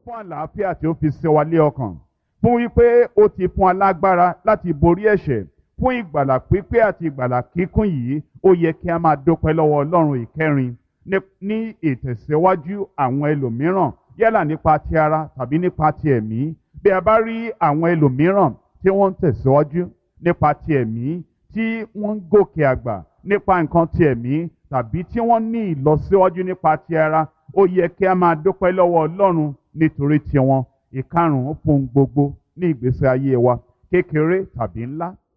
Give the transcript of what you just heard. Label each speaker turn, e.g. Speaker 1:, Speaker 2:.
Speaker 1: fún àlàáfíà tí ó fi sí wa lé ọkàn fún wípé ó ti fún alágbára láti borí ẹ̀ṣẹ̀ fún ìgbàlà pípé àti ìgbàlà kíkún yìí ó yẹ kí a máa dúpẹ́ lọ́wọ́ ọlọ́run ìkẹrin ní ìtẹ̀síwájú àwọn ẹlòmíràn yálà nípa ti ara tàbí nípa ti ẹ̀mí bí a bá rí àwọn ẹlòmíràn tí wọ́n ń tẹ̀síwájú nípa ti ẹ̀mí tí wọ́n ń gòkè àgbà nípa nǹkan ti ẹ̀mí tàbí tí wọ́n ní ìlọsíwájú nípa ti ara ó yẹ kí a máa dúpẹ́ lọ́wọ́ ọlọ́run nítorí tiwọn ìkarùn-ún fún gbogbo ní ìgbésí ayé wa kékeré tàbí ńlá